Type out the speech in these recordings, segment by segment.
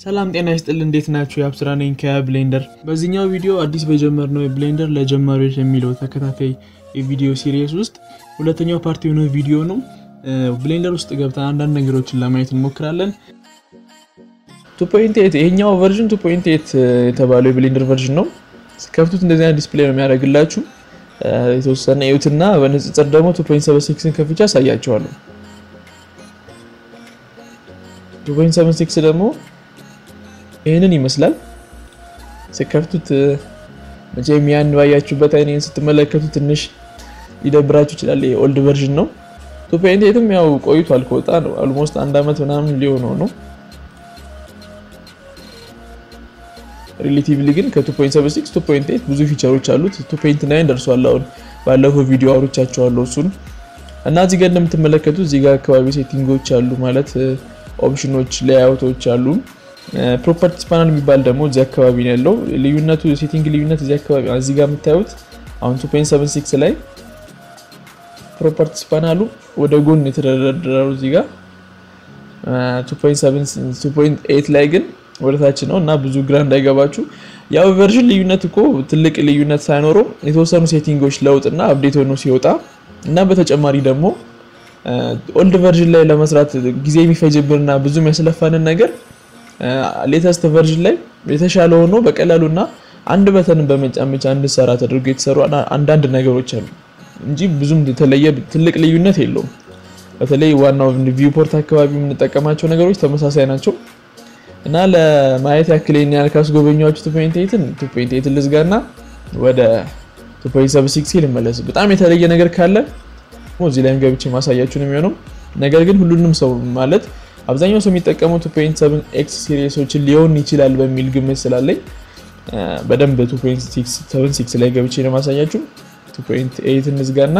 ሰላም ጤና ይስጥል፣ እንዴት ናችሁ? የአብስራ ነኝ ከብሌንደር። በዚህኛው ቪዲዮ አዲስ በጀመርነው የብሌንደር ለጀማሪዎች የሚለው ተከታታይ የቪዲዮ ሲሪየስ ውስጥ ሁለተኛው ፓርቲ የሆነ ቪዲዮ ነው። ብሌንደር ውስጥ ገብተን አንዳንድ ነገሮችን ለማየት እንሞክራለን። 2.8 ይሄኛው ቨርዥን 2.8 የተባለው የብሌንደር ቨርዥን ነው። ከፍቱት እንደዚህ አይነት ዲስፕሌይ ነው የሚያደርግላችሁ። የተወሰነ እዩትና በንጽጽር ደግሞ 2.76ን ከፍቻ አሳያቸዋለሁ። 2.76 ደግሞ ይህንን ይመስላል። ስከፍቱት መቼም ያን ባያችሁበት አይኔን ስትመለከቱ ትንሽ ሊደብራችሁ ይችላል። የኦልድ ቨርዥን ነው። ቱፔንቴትም ያው ቆይቷል ከወጣ ነው አልሞስት አንድ አመት ምናምን ሊሆነው ነው። ሪሌቲቭሊ ግን ከ2.76 2.8 ብዙ ፊቸሮች አሉት። 2.9 ደርሷል። አሁን ባለፈው ቪዲዮ አውርቻቸዋለሁ እሱን እና እዚህ ጋር እንደምትመለከቱት እዚህ ጋር አካባቢ ሴቲንጎች አሉ ማለት ኦፕሽኖች፣ ሌአውቶች አሉ። ፕሮፐርቲስ ፓናል የሚባል ደግሞ እዚህ አካባቢ ነው ያለው። ልዩነቱ ሴቲንግ ልዩነት እዚህ አካባቢ እዚህ ጋር የምታዩት አሁን 2.76 ላይ ፕሮፐርቲስ ፓናሉ ወደ ጎን የተደረደረው እዚህ ጋር 2.8 ላይ ግን ወደ ታች ነው እና ብዙ ግራ እንዳይገባችሁ። ያው ቨርዥን ልዩነት እኮ ትልቅ ልዩነት ሳይኖረው የተወሰኑ ሴቲንጎች ለውጥና አፕዴት ሆኖ ሲወጣ እና በተጨማሪ ደግሞ ኦልድ ቨርዥን ላይ ለመስራት ጊዜ የሚፈጅብንና ብዙ የሚያስለፋንን ነገር ሌተስት ቨርዥን ላይ የተሻለ ሆኖ በቀላሉና አንድ በተንን በመጫን ብቻ እንድሰራ ተደርጎ የተሰሩ አንዳንድ ነገሮች አሉ እንጂ ብዙም የተለየ ትልቅ ልዩነት የለውም። በተለይ ዋናው ቪውፖርት አካባቢ የምንጠቀማቸው ነገሮች ተመሳሳይ ናቸው እና ለማየት ያክል ይህን ያህል ካስጎበኛችሁ 2.8ን 2.8 ልዝጋና ወደ 2.76 ልመለስ። በጣም የተለየ ነገር ካለ እዚህ ላይም ገብቼ ማሳያችሁ ነው የሚሆነው። ነገር ግን ሁሉንም ሰው ማለት አብዛኛው ሰው የሚጠቀመው 2.7 ኤክስ ሲሪየሶችን ሊሆን ይችላል በሚል ግምት ስላለኝ በደንብ 2.76 ላይ ገብቼ ነው ማሳያችሁ። 2.8 እንዝጋና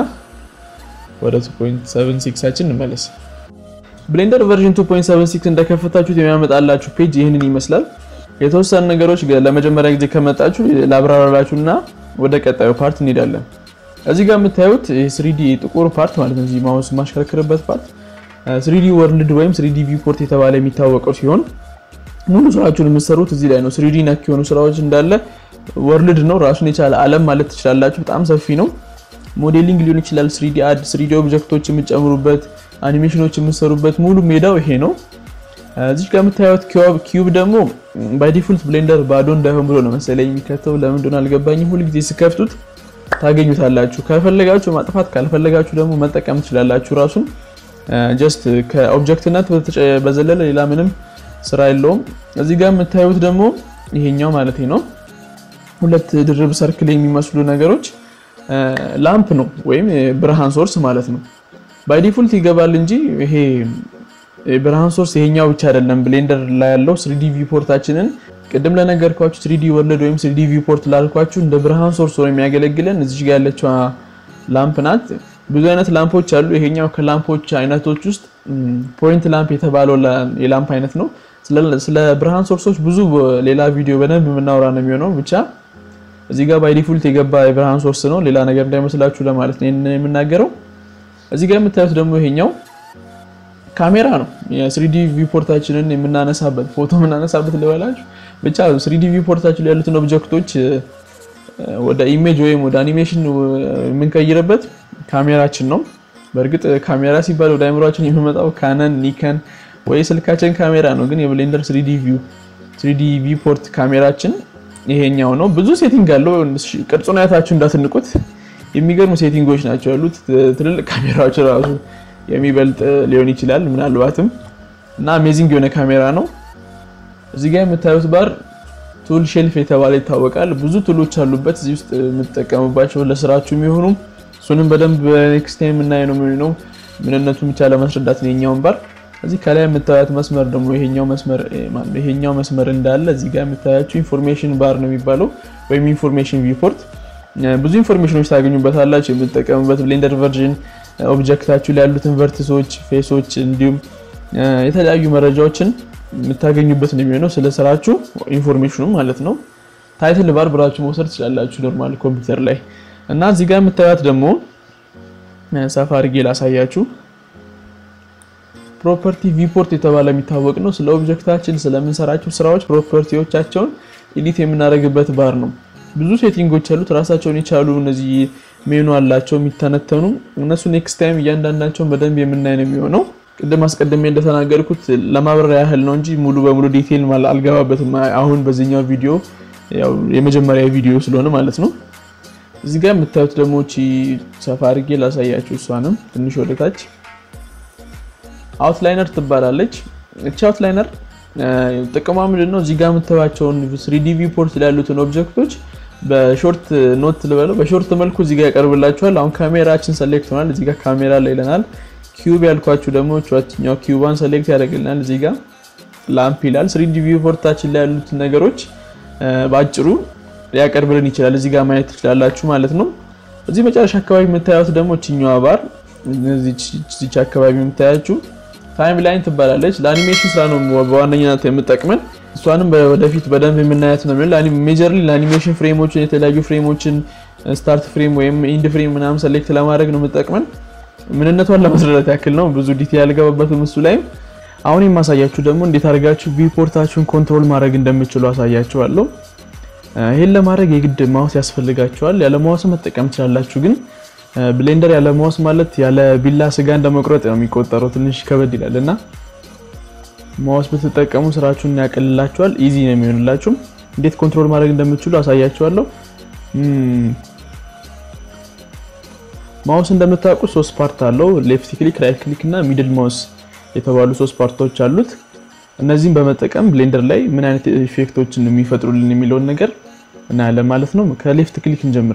ወደ 2.76ችን እንመለስ። ብሌንደር ቨርዥን 2.76 እንደከፈታችሁት የሚያመጣላችሁ ፔጅ ይህንን ይመስላል። የተወሰኑ ነገሮች ለመጀመሪያ ጊዜ ከመጣችሁ ላብራራላችሁና ወደ ቀጣዩ ፓርት እንሄዳለን። እዚህ ጋር የምታዩት ስሪዲ ጥቁር ፓርት ማለት ነው። እዚህ ማውስ ማሽከረክርበት ፓርት ስሪዲ ወርልድ ወይም ስሪዲ ቪውፖርት የተባለ የሚታወቀው ሲሆን ሙሉ ስራችሁን የምትሰሩት እዚህ ላይ ነው። ስሪዲ ነክ የሆኑ ስራዎች እንዳለ ወርልድ ነው ራሱን የቻለ ዓለም ማለት ትችላላችሁ። በጣም ሰፊ ነው። ሞዴሊንግ ሊሆን ይችላል። ስሪዲ አድ፣ ስሪዲ ኦብጀክቶች የምትጨምሩበት፣ አኒሜሽኖች የምትሰሩበት ሙሉ ሜዳው ይሄ ነው። እዚህ ጋር የምታዩት ኪዩብ ደግሞ ባይ ዲፎልት ብሌንደር ባዶ እንዳይሆን ብሎ ነው መሰለኝ የሚከተው። ለምን እንደሆነ አልገባኝም። ሁልጊዜ ስከፍቱት ታገኙታላችሁ። ከፈለጋችሁ ማጥፋት፣ ካልፈለጋችሁ ደግሞ መጠቀም ትችላላችሁ ራሱን ጀስት ከኦብጀክትነት በዘለለ ሌላ ምንም ስራ የለውም። እዚህ ጋር የምታዩት ደግሞ ይሄኛው ማለት ነው ሁለት ድርብ ሰርክል የሚመስሉ ነገሮች ላምፕ ነው ወይም ብርሃን ሶርስ ማለት ነው። ባይ ዲፎልት ይገባል እንጂ ይሄ ብርሃን ሶርስ ይሄኛው ብቻ አይደለም። ብሌንደር ላይ ያለው ስሪዲ ቪውፖርታችንን ቅድም ለነገርኳችሁ ስሪዲ ወርልድ ወይም ስሪዲ ቪውፖርት ላልኳችሁ እንደ ብርሃን ሶርስ ሆኖ የሚያገለግለን እዚህ ጋር ያለችው ላምፕ ናት። ብዙ አይነት ላምፖች አሉ። ይሄኛው ከላምፖች አይነቶች ውስጥ ፖይንት ላምፕ የተባለው የላምፕ አይነት ነው። ስለ ብርሃን ሶርሶች ብዙ ሌላ ቪዲዮ በደንብ የምናወራ ነው የሚሆነው። ብቻ እዚህ ጋር ባይ ዲፎልት የገባ የብርሃን ሶርስ ነው፣ ሌላ ነገር እንዳይመስላችሁ ለማለት ነው ይሄንን የምናገረው። እዚህ ጋር የምታዩት ደግሞ ይሄኛው ካሜራ ነው። የስሪዲ ቪውፖርታችንን የምናነሳበት ፎቶ የምናነሳበት ልበላችሁ። ብቻ ስሪዲ ቪውፖርታችን ላይ ያሉትን ኦብጀክቶች ወደ ኢሜጅ ወይም ወደ አኒሜሽን የምንቀይርበት ካሜራችን ነው። በእርግጥ ካሜራ ሲባል ወደ አይምሯችን የሚመጣው ካነን፣ ኒከን ወይ ስልካችን ካሜራ ነው። ግን የብሌንደር ስሪዲ ቪው ስሪዲ ቪውፖርት ካሜራችን ይሄኛው ነው። ብዙ ሴቲንግ አለው። ቅርጹን አይታችሁ እንዳትንቁት። የሚገርሙ ሴቲንጎች ናቸው ያሉት። ትልልቅ ካሜራዎች ራሱ የሚበልጥ ሊሆን ይችላል ምናልባትም እና አሜዚንግ የሆነ ካሜራ ነው። እዚህ ጋር የምታዩት ባር ቱል ሼልፍ የተባለ ይታወቃል። ብዙ ቱሎች አሉበት እዚህ ውስጥ የምትጠቀሙባቸው ለስራችሁ የሚሆኑ እሱንም በደንብ ኔክስት ታይም የምናይ ነው የሚሆነው። ምንነቱን ብቻ ለማስረዳት ነው የኛውን ባር። እዚህ ከላይ የምታዩት መስመር ደግሞ ይሄኛው መስመር ይሄኛው መስመር እንዳለ እዚህ ጋር የምታያችሁ ኢንፎርሜሽን ባር ነው የሚባለው ወይም ኢንፎርሜሽን ቪውፖርት። ብዙ ኢንፎርሜሽኖች ታገኙበታላችሁ። የምትጠቀሙበት ብሌንደር ቨርዥን ኦብጀክታችሁ ላይ ያሉትን ቨርቲሶች፣ ፌሶች እንዲሁም የተለያዩ መረጃዎችን የምታገኙበት ነው የሚሆነው ስለ ስራችሁ ኢንፎርሜሽኑ ማለት ነው። ታይትል ባር ብራችሁ መውሰድ ትችላላችሁ ኖርማል ኮምፒውተር ላይ እና እዚህ ጋር የምታዩት ደግሞ ሰፋ አድርጌ ላሳያችሁ። ፕሮፐርቲ ቪፖርት የተባለ የሚታወቅ ነው። ስለ ኦብጀክታችን ስለምንሰራቸው ስራዎች ፕሮፐርቲዎቻቸውን ኤዲት የምናደርግበት ባር ነው። ብዙ ሴቲንጎች ያሉት ራሳቸውን የቻሉ እነዚህ ሜኑ አላቸው የሚተነተኑ እነሱ ኔክስት ታይም እያንዳንዳቸውን በደንብ የምናይ ነው የሚሆነው። ቅድም አስቀድሜ እንደተናገርኩት ለማብራሪያ ያህል ነው እንጂ ሙሉ በሙሉ ዲቴይል አልገባበትም። አሁን በዚህኛው ቪዲዮ ያው የመጀመሪያ ቪዲዮ ስለሆነ ማለት ነው። እዚህ ጋር የምታዩት ደግሞ እቺ ሰፋ አድርጌ ላሳያችሁ። እሷንም ትንሽ ወደታች አውትላይነር ትባላለች። እቺ አውትላይነር ጥቅሟ ምንድን ነው? እዚህ ጋር የምታዩቸውን ስሪዲ ቪፖርት ላይ ያሉትን ኦብጀክቶች በሾርት ኖት ልበለው በሾርት መልኩ እዚህ ጋር ያቀርብላችኋል። አሁን ካሜራችን ሰሌክት ሆናል። እዚህ ጋር ካሜራ ላይ ይለናል። ኪዩብ ያልኳችሁ ደግሞ ቻትኛው ኪዩባን ሰሌክት ያደርግልናል። እዚህ ጋር ላምፕ ይላል። ስሪዲ ቪፖርታችን ላይ ያሉትን ነገሮች በአጭሩ ሊያቀርብልን ይችላል። እዚህ ጋር ማየት ትችላላችሁ ማለት ነው። እዚህ መጨረሻ አካባቢ የምታዩት ደግሞ እችኛዋ ባር እዚች አካባቢ የምታያችሁ ታይም ላይን ትባላለች። ለአኒሜሽን ስራ ነው በዋነኛነት የምጠቅመን። እሷንም ወደፊት በደንብ የምናያት ነው የሚሆን ሜጀርሊ ለአኒሜሽን ፍሬሞችን የተለያዩ ፍሬሞችን ስታርት ፍሬም ወይም ኢንድ ፍሬም ምናምን ሰሌክት ለማድረግ ነው የምጠቅመን። ምንነቷን ለማስረዳት ያክል ነው፣ ብዙ ዲቴል ያልገባበትም እሱ ላይም። አሁን የማሳያችሁ ደግሞ እንዴት አድርጋችሁ ቪፖርታችሁን ኮንትሮል ማድረግ እንደምችሉ አሳያችኋለሁ። ይህን ለማድረግ የግድ ማውስ ያስፈልጋችኋል። ያለ ማውስ መጠቀም ትችላላችሁ፣ ግን ብሌንደር ያለ ማውስ ማለት ያለ ቢላ ስጋ እንደመቁረጥ ነው የሚቆጠረው። ትንሽ ከበድ ይላል እና ማውስ ብትጠቀሙ ስራችሁን ያቀልላችኋል። ኢዚ ነው የሚሆንላችሁም። እንዴት ኮንትሮል ማድረግ እንደምችሉ አሳያችኋለሁ። ማውስ እንደምታውቁት ሶስት ፓርት አለው። ሌፍት ክሊክ፣ ራይት ክሊክ እና ሚድል ማውስ የተባሉ ሶስት ፓርቶች አሉት። እነዚህም በመጠቀም ብሌንደር ላይ ምን አይነት ኢፌክቶችን የሚፈጥሩልን የሚለውን ነገር እናያለን ማለት ነው። ከሌፍት ክሊክ እንጀምር።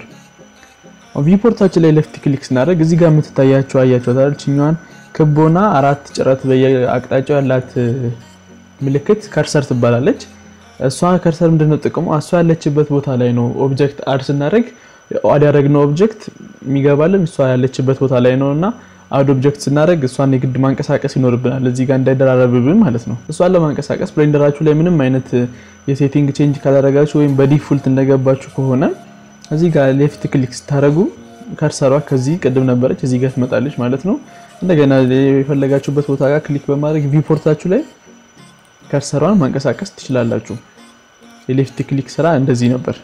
ቪፖርታችን ላይ ሌፍት ክሊክ ስናደርግ እዚህ ጋር የምትታያቸው አያቸዋታል። ችኛዋን ክቦና አራት ጭረት በየአቅጣጫው ያላት ምልክት ከርሰር ትባላለች። እሷ ከርሰር ምንድነው ጥቅሙ? እሷ ያለችበት ቦታ ላይ ነው ኦብጀክት አድ ስናደርግ አድ ያደረግነው ኦብጀክት የሚገባልን እሷ ያለችበት ቦታ ላይ ነው እና አድ ኦብጀክት ስናደርግ እሷን የግድ ማንቀሳቀስ ይኖርብናል፣ እዚህ ጋር እንዳይደራረብብን ማለት ነው። እሷን ለማንቀሳቀስ ብሌንደራችሁ ላይ ምንም አይነት የሴቲንግ ቼንጅ ካላደረጋችሁ ወይም በዲፎልት እንደገባችሁ ከሆነ እዚህ ጋር ሌፍት ክሊክ ስታደርጉ ከርሰሯ ከዚህ ቅድም ነበረች እዚህ ጋር ትመጣለች ማለት ነው። እንደገና የፈለጋችሁበት ቦታ ጋር ክሊክ በማድረግ ቪፖርታችሁ ላይ ከርሰሯን ማንቀሳቀስ ትችላላችሁ። የሌፍት ክሊክ ስራ እንደዚህ ነበር።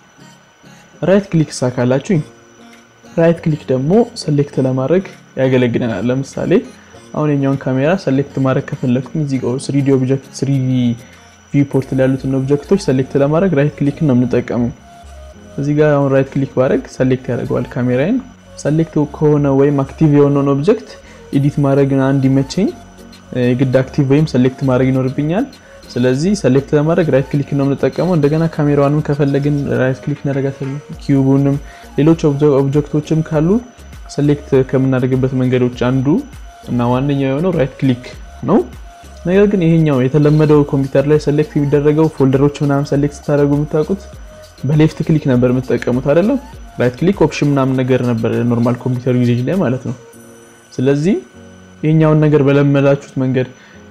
ራይት ክሊክ ሳካላችሁ ራይት ክሊክ ደግሞ ሰሌክት ለማድረግ ያገለግለናል። ለምሳሌ አሁን የኛውን ካሜራ ሰሌክት ማድረግ ከፈለግኩኝ እዚህ ጋር ስሪዲ ኦብጀክት ስሪዲ ቪፖርት ላይ ያሉትን ኦብጀክቶች ሰሌክት ለማድረግ ራይት ክሊክ ነው የምንጠቀመው። እዚህ ጋር አሁን ራይት ክሊክ ባደረግ ሰሌክት ያደርገዋል ካሜራዬን። ሰሌክት ከሆነ ወይም አክቲቭ የሆነውን ኦብጀክት ኤዲት ማድረግ እንዲመቸኝ የግድ አክቲቭ ወይም ሰሌክት ማድረግ ይኖርብኛል። ስለዚህ ሰሌክት ለማድረግ ራይት ክሊክ ነው የምንጠቀመው። እንደገና ካሜራዋንም ከፈለግን ራይት ክሊክ እናደርጋታለን። ኪዩቡንም ሌሎች ኦብጀክቶችም ካሉ ሰሌክት ከምናደርግበት መንገዶች አንዱ እና ዋነኛው የሆነው ራይት ክሊክ ነው። ነገር ግን ይሄኛው የተለመደው ኮምፒውተር ላይ ሰሌክት የሚደረገው ፎልደሮች ምናምን ሰሌክት ስታደርጉ የምታውቁት በሌፍት ክሊክ ነበር የምትጠቀሙት አይደለም። ራይት ክሊክ ኦፕሽን ምናምን ነገር ነበር ኖርማል ኮምፒውተር ዩዜጅ ላይ ማለት ነው። ስለዚህ ይሄኛውን ነገር በለመዳችሁት መንገድ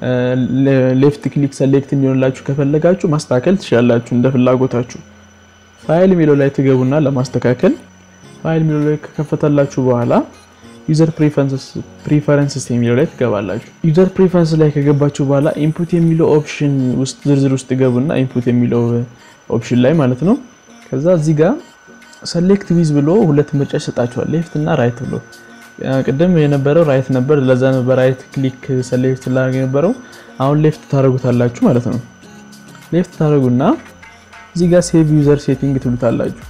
ሌፍት ክሊክ ሰሌክት እንዲሆንላችሁ ከፈለጋችሁ ማስተካከል ትችላላችሁ እንደ ፍላጎታችሁ። ፋይል የሚለው ላይ ትገቡና ለማስተካከል ፋይል የሚለው ላይ ከከፈተላችሁ በኋላ ዩዘር ፕሪፈረንስስ የሚለው ላይ ትገባላችሁ። ዩዘር ፕሪፈረንስ ላይ ከገባችሁ በኋላ ኢንፑት የሚለው ኦፕሽን ውስጥ ዝርዝር ውስጥ ገቡና ኢንፑት የሚለው ኦፕሽን ላይ ማለት ነው። ከዛ እዚህ ጋር ሰሌክት ዊዝ ብሎ ሁለት ምርጫ ይሰጣችኋል፣ ሌፍት እና ራይት ብሎ ቅድም የነበረው ራይት ነበር። ለዛ ነበር ራይት ክሊክ ሰሌክት ላደርግ የነበረው። አሁን ሌፍት ታደርጉታላችሁ ማለት ነው። ሌፍት ታደርጉና እዚህ ጋር ሴቭ ዩዘር ሴቲንግ ትሉታላችሁ።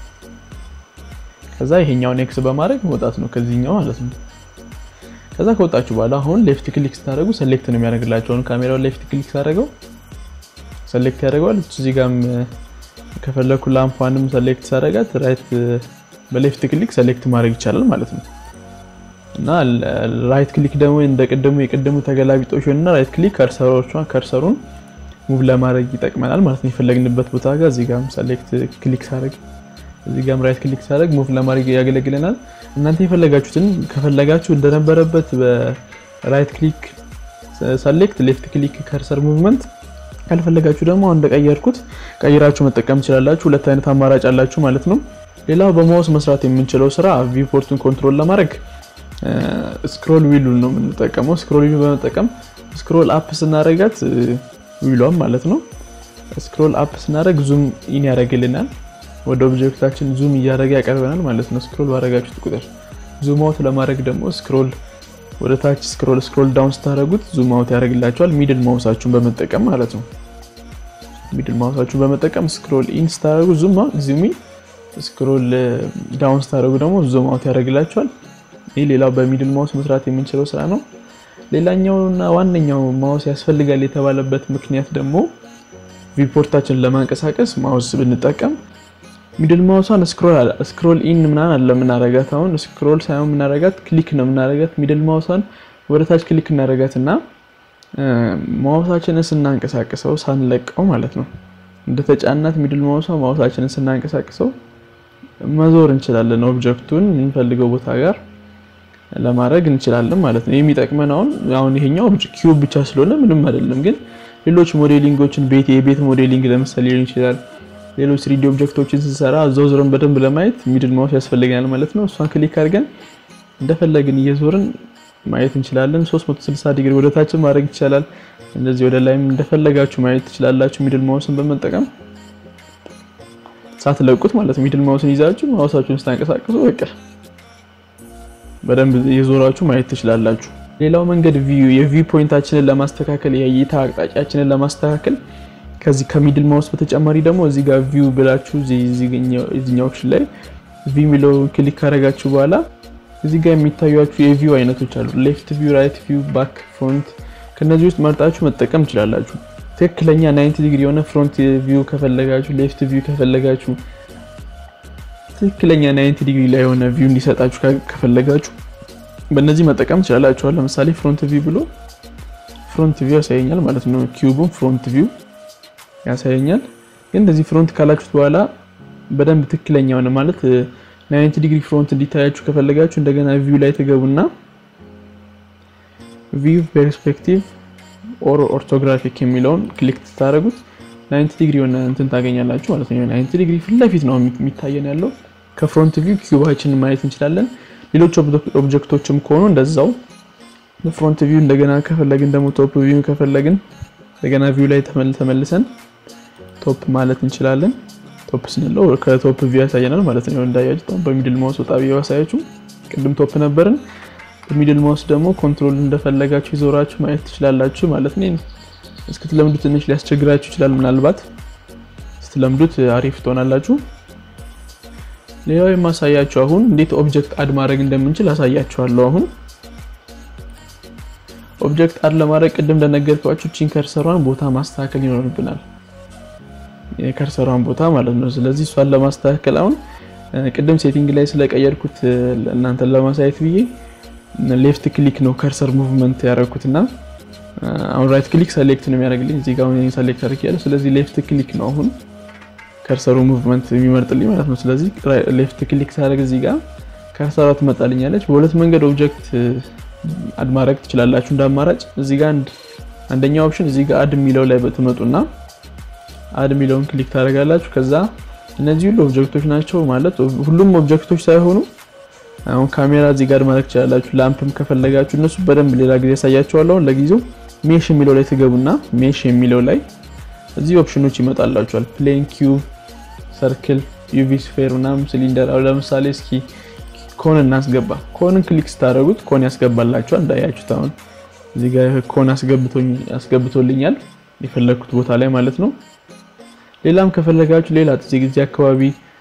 ከዛ ይሄኛውን ኤክስ በማድረግ መውጣት ነው ከዚህኛው ማለት ነው። ከዛ ከወጣችሁ በኋላ አሁን ሌፍት ክሊክ ስታደርጉ ሰሌክት ነው የሚያደርግላችሁ። አሁን ካሜራውን ሌፍት ክሊክ ሳደርገው ሰሌክት ያደርገዋል። እዚህ ጋርም ከፈለኩ ላምፓንም ሰሌክት ሳደርጋት ራይት በሌፍት ክሊክ ሰሌክት ማድረግ ይቻላል ማለት ነው። እና ራይት ክሊክ ደግሞ እንደቀደሙ የቀደሙ ተገላቢጦሽ እና ራይት ክሊክ ከርሰሮቿን ከርሰሩን ሙቭ ለማድረግ ይጠቅመናል ማለት ነው። የፈለግንበት ቦታ ጋር እዚህ ጋርም ሰሌክት ክሊክ ሳደርግ እዚህ ጋርም ራይት ክሊክ ሳደርግ ሙቭ ለማድረግ ያገለግለናል። እናንተ የፈለጋችሁትን ከፈለጋችሁ እንደነበረበት በራይት ክሊክ ሰሌክት፣ ሌፍት ክሊክ ከርሰር ሙቭመንት ካልፈለጋችሁ ደግሞ አሁን እንደቀየርኩት ቀይራችሁ መጠቀም ትችላላችሁ። ሁለት አይነት አማራጭ አላችሁ ማለት ነው። ሌላው በማውስ መስራት የምንችለው ስራ ቪፖርቱን ኮንትሮል ለማድረግ ስክሮል ዊሉን ነው የምንጠቀመው። ስክሮል ዊሉ በመጠቀም ስክሮል አፕ ስናደርጋት ዊሏም ማለት ነው ስክሮል አፕ ስናደርግ ዙም ኢን ያደርግልናል። ወደ ኦብጀክታችን ዙም እያደረገ ያቀርበናል ማለት ነው። ስክሮል ባደረጋችሁት ቁጥር ዙም አውት ለማድረግ ደግሞ ስክሮል ወደ ታች ስክሮል ስክሮል ዳውን ስታደርጉት ዙም አውት ያደርግላችኋል። ሚድል ማውሳችሁን በመጠቀም ማለት ነው። ሚድል ማውሳችሁን በመጠቀም ስክሮል ኢን ስታደርጉ ዙም ዙም ኢን፣ ስክሮል ዳውን ስታደርጉ ደግሞ ዙም አውት ያደርግላችኋል። ይህ ሌላው በሚድል ማውስ መስራት የምንችለው ስራ ነው። ሌላኛውና ዋነኛው ማውስ ያስፈልጋል የተባለበት ምክንያት ደግሞ ቪፖርታችንን ለማንቀሳቀስ ማውስ ብንጠቀም ሚድል ማውሷን ስክሮል ኢን ምናምን አለ የምናረጋት። አሁን ስክሮል ሳይሆን የምናረጋት ክሊክ ነው የምናረጋት። ሚድል ማውሷን ወደ ታች ክሊክ እናረጋት እና ማውሳችንን ስናንቀሳቅሰው ሳንለቀው ማለት ነው እንደተጫናት ሚድል ማውሷ ማውሳችንን ስናንቀሳቅሰው መዞር እንችላለን። ኦብጀክቱን የምንፈልገው ቦታ ጋር ለማድረግ እንችላለን ማለት ነው። የሚጠቅመን አሁን አሁን ይሄኛው ኪዩብ ብቻ ስለሆነ ምንም አይደለም፣ ግን ሌሎች ሞዴሊንጎችን ቤት የቤት ሞዴሊንግ ለምሳሌ ሊሆን ይችላል ሌሎች ስሪዲ ኦብጀክቶችን ስንሰራ እዛው ዞረን በደንብ ለማየት ሚድል ማውስ ያስፈልገናል ማለት ነው። እሷን ክሊክ አድርገን እንደፈለግን እየዞርን ማየት እንችላለን። 360 ዲግሪ ወደ ታችን ማድረግ ይቻላል። እንደዚህ ወደ ላይም እንደፈለጋችሁ ማየት ትችላላችሁ። ሚድል ማውስን በመጠቀም ሳትለቁት ማለት ነው። ሚድል ማውስን ይዛችሁ ማውሳችሁን ስታንቀሳቅሱ በቃ በደንብ እየዞራችሁ ማየት ትችላላችሁ። ሌላው መንገድ ቪው የቪው ፖይንታችንን ለማስተካከል የእይታ አቅጣጫችንን ለማስተካከል ከዚህ ከሚድል ማውስ በተጨማሪ ደግሞ እዚህ ጋር ቪው ብላችሁ እዚህኛው ኦፕሽን ላይ ቪው የሚለውን ክሊክ ካደረጋችሁ በኋላ እዚህ ጋር የሚታዩችሁ የቪው አይነቶች አሉ። ሌፍት ቪው፣ ራይት ቪው፣ ባክ፣ ፍሮንት ከነዚህ ውስጥ መርጣችሁ መጠቀም ትችላላችሁ። ትክክለኛ 90 ዲግሪ የሆነ ፍሮንት ቪው ከፈለጋችሁ፣ ሌፍት ቪው ከፈለጋችሁ፣ ትክክለኛ 90 ዲግሪ ላይ የሆነ ቪው እንዲሰጣችሁ ከፈለጋችሁ በእነዚህ መጠቀም ትችላላችኋል። ለምሳሌ ፍሮንት ቪው ብሎ ፍሮንት ቪው ያሳየኛል ማለት ነው። ኪዩቡን ፍሮንት ቪው ያሳየኛል። ግን እንደዚህ ፍሮንት ካላችሁት በኋላ በደንብ ትክክለኛ ሆነ ማለት 90 ዲግሪ ፍሮንት እንዲታያችሁ ከፈለጋችሁ እንደገና ቪው ላይ ትገቡና ቪው ፐርስፔክቲቭ ኦር ኦርቶግራፊክ የሚለውን ክሊክ ስታደርጉት 90 ዲግሪ የሆነ እንትን ታገኛላችሁ ማለት ነው። 90 ዲግሪ ፊት ለፊት ነው የሚታየን ያለው። ከፍሮንት ቪው ኪዩባችንን ማየት እንችላለን። ሌሎች ኦብጀክቶችም ከሆኑ እንደዛው ፍሮንት ቪው እንደገና ከፈለግን ደግሞ ቶፕ ቪው ከፈለግን እንደገና ቪው ላይ ተመልሰን ቶፕ ማለት እንችላለን። ቶፕ ስንለው ከቶፕ ቪው ያሳየናል ማለት ነው። እንዳያችሁ በሚድል ማውስ ወጣ ብዬ ያሳያችሁ ቅድም ቶፕ ነበርን። በሚድል ማውስ ደግሞ ኮንትሮል እንደፈለጋችሁ ይዞራችሁ ማየት ትችላላችሁ ማለት ነው። እስክትለምዱ ትንሽ ሊያስቸግራችሁ ይችላል። ምናልባት ስትለምዱት አሪፍ ትሆናላችሁ። ሌላው የማሳያችሁ አሁን እንዴት ኦብጀክት አድ ማድረግ እንደምንችል አሳያችኋለሁ። አሁን ኦብጀክት አድ ለማድረግ ቅድም እንደነገርኳችሁ ቺን ከርሰሯን ቦታ ማስተካከል ይኖርብናል። የከርሰሯን ቦታ ማለት ነው። ስለዚህ እሷን ለማስተካከል አሁን ቅድም ሴቲንግ ላይ ስለቀየርኩት እናንተን ለማሳየት ብዬ ሌፍት ክሊክ ነው ከርሰር ሙቭመንት ያደረኩትና አሁን ራይት ክሊክ ሰሌክት ነው የሚያደርግልኝ። እዚህ ጋር አሁን ሰሌክት አድርጌያለሁ። ስለዚህ ሌፍት ክሊክ ነው አሁን ከርሰሩ ሙቭመንት የሚመርጥልኝ ማለት ነው። ስለዚህ ሌፍት ክሊክ ሳደርግ እዚህ ጋር ከርሰሯ ትመጣልኛለች። በሁለት መንገድ ኦብጀክት አድ ማድረግ ትችላላችሁ እንደ አማራጭ። እዚህ ጋር አንደኛው ኦፕሽን እዚህ ጋር አድ የሚለው ላይ በትመጡና አድ የሚለውን ክሊክ ታደርጋላችሁ። ከዛ እነዚህ ሁሉ ኦብጀክቶች ናቸው ማለት ሁሉም ኦብጀክቶች ሳይሆኑ አሁን ካሜራ እዚህ ጋር ማድረግ ትችላላችሁ። ላምፕም ከፈለጋችሁ እነሱ በደንብ ሌላ ጊዜ ያሳያችኋለሁ። ለጊዜው ሜሽ የሚለው ላይ ትገቡና ሜሽ የሚለው ላይ እዚህ ኦፕሽኖች ይመጣላችኋል። ፕሌን፣ ኪዩብ፣ ሰርክል፣ ዩቪ ስፌር ምናምን ሲሊንደር። አሁን ለምሳሌ እስኪ ኮን እናስገባ። ኮንን ክሊክ ስታደርጉት ኮን ያስገባላችኋል። እንዳያችሁት አሁን እዚህ ጋር ኮን አስገብቶልኛል የፈለግኩት ቦታ ላይ ማለት ነው። ሌላም ከፈለጋችሁ ሌላ እዚህ ጊዜ አካባቢ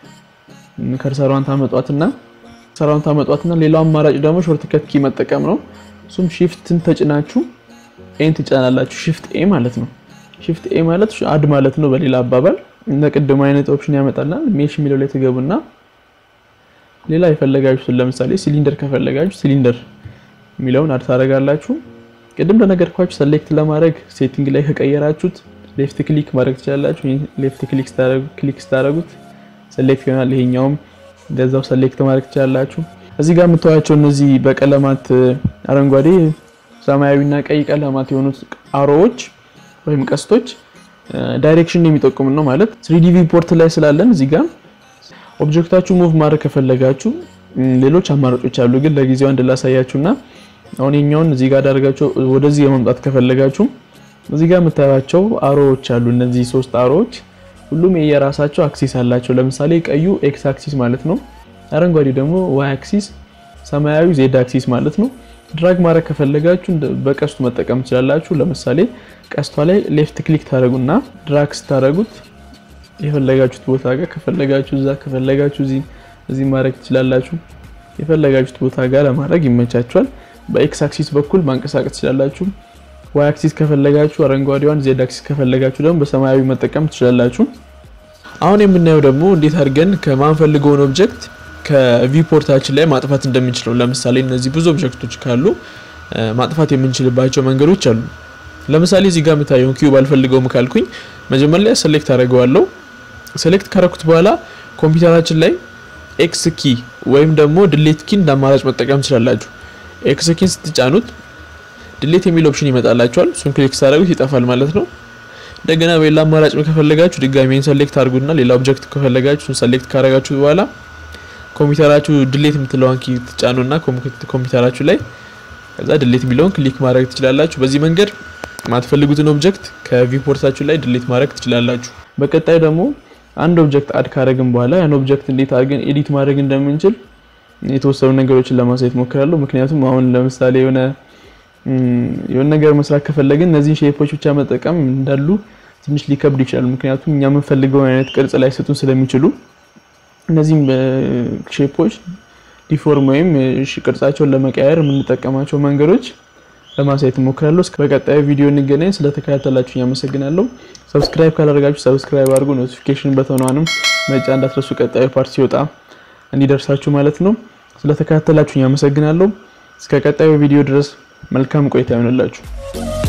ከርሰሯን ታመጧትና ከርሰሯን ታመጧትና ሌላው አማራጭ ደግሞ ሾርት ከት ኪ መጠቀም ነው። እሱም ሺፍትን ተጭናችሁ ኤን ትጫናላችሁ። ሺፍት ኤ ማለት ነው። ሺፍት ኤ ማለት አድ ማለት ነው። በሌላ አባባል እንደ ቅድም አይነት ኦፕሽን ያመጣልናል። ሜሽ የሚለው ላይ ትገቡና ሌላ የፈለጋችሁትን ለምሳሌ ሲሊንደር ከፈለጋችሁ ሲሊንደር የሚለውን አድ ታደርጋላችሁ። ቅድም እንደነገርኳችሁ ሰሌክት ለማድረግ ሴቲንግ ላይ ከቀየራችሁት ሌፍት ክሊክ ማድረግ ትችላላችሁ። ሌፍት ክሊክ ስታደርጉት ሰሌክት ይሆናል። ይሄኛውም እንደዛው ሰሌክት ማድረግ ትችላላችሁ። እዚህ ጋር የምታዩቸው እነዚህ በቀለማት አረንጓዴ፣ ሰማያዊና ቀይ ቀለማት የሆኑት አሮዎች ወይም ቀስቶች ዳይሬክሽን የሚጠቁም ነው ማለት ስሪዲ ቪፖርት ላይ ስላለን እዚህ ጋር ኦብጀክታችሁ ሙቭ ማድረግ ከፈለጋችሁ ሌሎች አማራጮች አሉ፣ ግን ለጊዜው አንድ ላሳያችሁና አሁን የኛውን እዚህ ጋር ዳርጋቸው ወደዚህ የመምጣት ከፈለጋችሁ እዚህ ጋር የምታዩቸው አሮዎች አሉ። እነዚህ ሶስት አሮዎች ሁሉም የየራሳቸው አክሲስ አላቸው። ለምሳሌ ቀዩ ኤክስ አክሲስ ማለት ነው። አረንጓዴው ደግሞ ዋይ አክሲስ፣ ሰማያዊ ዜድ አክሲስ ማለት ነው። ድራግ ማድረግ ከፈለጋችሁ በቀስቱ መጠቀም ትችላላችሁ። ለምሳሌ ቀስቷ ላይ ሌፍት ክሊክ ታደረጉና ድራግ ስታደረጉት የፈለጋችሁት ቦታ ጋር ከፈለጋችሁ እዛ ከፈለጋችሁ እዚህ እዚህ ማድረግ ትችላላችሁ። የፈለጋችሁት ቦታ ጋር ለማድረግ ይመቻችኋል። በኤክስ አክሲስ በኩል ማንቀሳቀስ ትችላላችሁ። ዋይ አክሲስ ከፈለጋችሁ አረንጓዴዋን፣ ዜድ አክሲስ ከፈለጋችሁ ደግሞ በሰማያዊ መጠቀም ትችላላችሁ። አሁን የምናየው ደግሞ እንዴት አድርገን ከማንፈልገውን ኦብጀክት ከቪፖርታችን ላይ ማጥፋት እንደምንችለው። ለምሳሌ እነዚህ ብዙ ኦብጀክቶች ካሉ ማጥፋት የምንችልባቸው መንገዶች አሉ። ለምሳሌ እዚህ ጋር የምታየውን ኪዩብ አልፈልገውም ካልኩኝ መጀመሪያ ሴሌክት አደርገዋለሁ። ሴሌክት ካረኩት በኋላ ኮምፒውተራችን ላይ ኤክስ ኪ ወይም ደግሞ ድሌት ኪ እንዳማራጭ መጠቀም ትችላላችሁ። ኤክስ ኪን ስትጫኑት ድሌት የሚል ኦፕሽን ይመጣላችኋል። እሱን ክሊክ ሳደርጉት ይጠፋል ማለት ነው። እንደገና በሌላ አማራጭ ከፈለጋችሁ ድጋሜን ሰሌክት አድርጉና ሌላ ኦብጀክት ከፈለጋችሁ እሱን ሰሌክት ካረጋችሁ በኋላ ኮምፒውተራችሁ ድሌት የምትለዋን ኪ ትጫኑና ኮምፒውተራችሁ ላይ ከዛ ድሌት የሚለውን ክሊክ ማድረግ ትችላላችሁ። በዚህ መንገድ ማትፈልጉትን ኦብጀክት ከቪፖርታችሁ ላይ ድሌት ማድረግ ትችላላችሁ። በቀጣይ ደግሞ አንድ ኦብጀክት አድ ካደረግን በኋላ ያን ኦብጀክት እንዴት አድርገን ኤዲት ማድረግ እንደምንችል የተወሰኑ ነገሮችን ለማሳየት ሞክራለሁ። ምክንያቱም አሁን ለምሳሌ የሆነ የሆነ ነገር መስራት ከፈለግን እነዚህን ሼፖች ብቻ መጠቀም እንዳሉ ትንሽ ሊከብድ ይችላል። ምክንያቱም እኛ የምንፈልገውን አይነት ቅርጽ ላይ ስጡን ስለሚችሉ እነዚህም ሼፖች ዲፎርም ወይም ቅርጻቸውን ለመቀየር የምንጠቀማቸው መንገዶች ለማሳየት እሞክራለሁ። እስከ በቀጣዩ ቪዲዮ እንገናኝ። ስለተከታተላችሁ አመሰግናለሁ። ሰብስክራይብ ካላደረጋችሁ ሰብስክራይብ አድርጉ። ኖቲፊኬሽን በተኗንም መጫ እንዳትረሱ፣ ቀጣዩ ፓርት ሲወጣ እንዲደርሳችሁ ማለት ነው። ስለተከታተላችሁ አመሰግናለሁ። እስከ ቀጣዩ ቪዲዮ ድረስ መልካም ቆይታ ይሆንላችሁ።